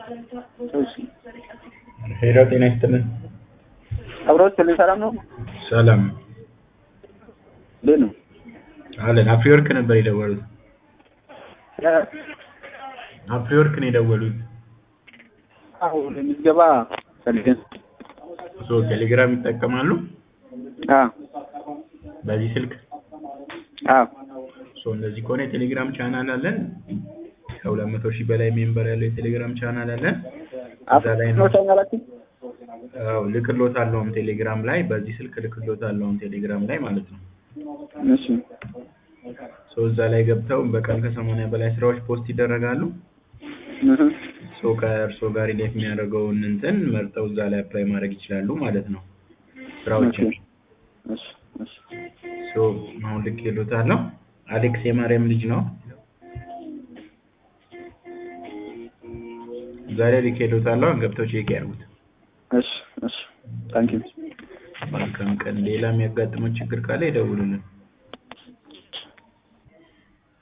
እሺ ሄሎ ጤና ይስጥልን። አብሮት ስልን ሰላም ነው? ሰላም እንዴት ነው? አለን። አፍሪወርክ ነበር የደወሉት። አፍሪወርክ ነው የደወሉት። አዎ ለምዝገባ ፈልገን ሶ ቴሌግራም ይጠቀማሉ አ በዚህ ስልክ? አ ሶ እንደዚህ ከሆነ የቴሌግራም ቻናል አለን። ከሁለት መቶ ሺህ በላይ ሜምበር ያለው የቴሌግራም ቻናል አለን። እዛ ላይ ነው ቻናላችን አዎ ልክሎታለሁም ቴሌግራም ላይ በዚህ ስልክ ልክሎታለሁም ቴሌግራም ላይ ማለት ነው። እሺ ሶ እዛ ላይ ገብተው በቀን ከሰማንያ በላይ ስራዎች ፖስት ይደረጋሉ። እህ ሶ ከእርስዎ ጋር ሪሌት የሚያደርገውን እንትን መርጠው እዛ ላይ አፕላይ ማድረግ ይችላሉ ማለት ነው ስራዎችን። እሺ እሺ ሶ አሁን ልኬሎታለሁ። አሌክስ የማርያም ልጅ ነው። ዛሬ ልኬሎታለሁ። ገብተው ቼክ ያድርጉት። እሺ እሺ ታንኪዩ መልካም ቀን። ሌላ የሚያጋጥመው ችግር ካለ ይደውሉልን።